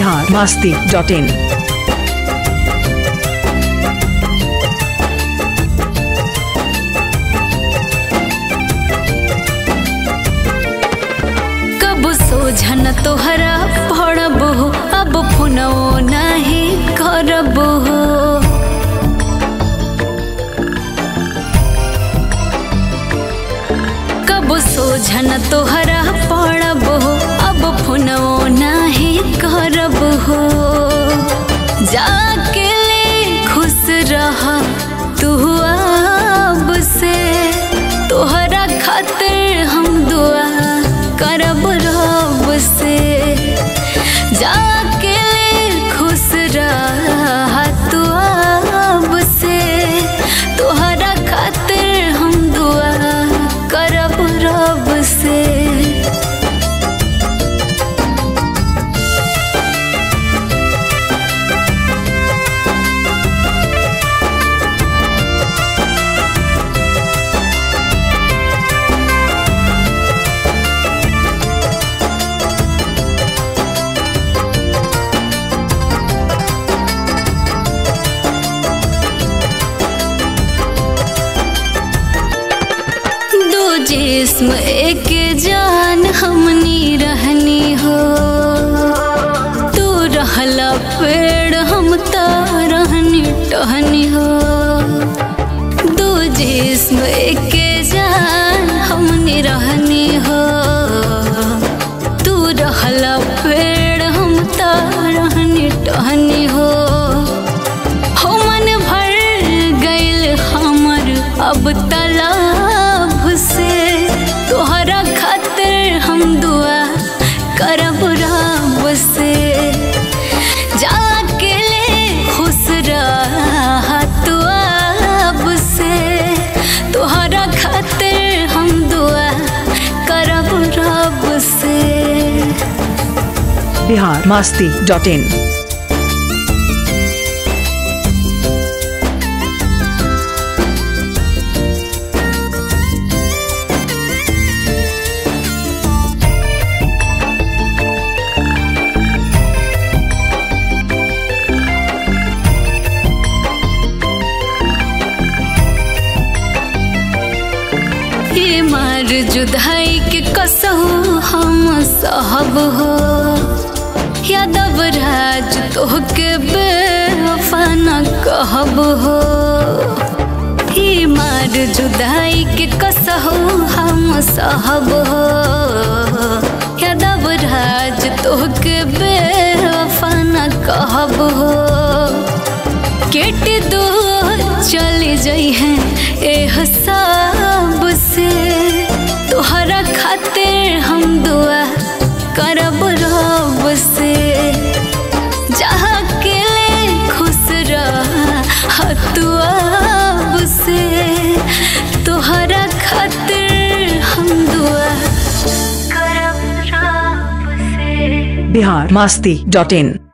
Bihar Masti dot in कब सोझन तोहरा पड़ब हो अब फोनो नहीं करब हो कब सोझन तोहरा पड़ब हो अब फोनो नहीं करब हो जाके ले खुश रहा तू अब से तोहरा खातिर हम दुआ करब रब से जाके ले खुश रहा तू अब से तोहरा खातिर हम दुआ करब रब से दो जिस्म एक जान हमनी रहनी हो तू रहला पेड़ हम ता रहनी टहनी हो दो जिस्म एक जान हमनी रहनी हो तू रहला पेड़ हम ता रहनी टहनी हो हो मन भर गइल हमर अब तालाब से तोहरा खातिर हम दुआ करब रब से जाके ले खुश रहा तू अब से तोहरा खातिर हम दुआ करब रब से बिहार मस्ती डॉट इन ये मार जुदाई के कसहु हम सहब हो यादव राज तोहके बेवफा न कहब हो ये मार जुदाई के कसहु हम सहब हो यादव राज तोहके बेवफा न कहब हो केट दो चले जाई हैं ए हसाब से तोहरा खातिर हम दुआ करब रब से जहाँ के ले खुश रहा तू अब से तोहरा खातिर हम दुआ करब रब से बिहार मस्ती डॉट इन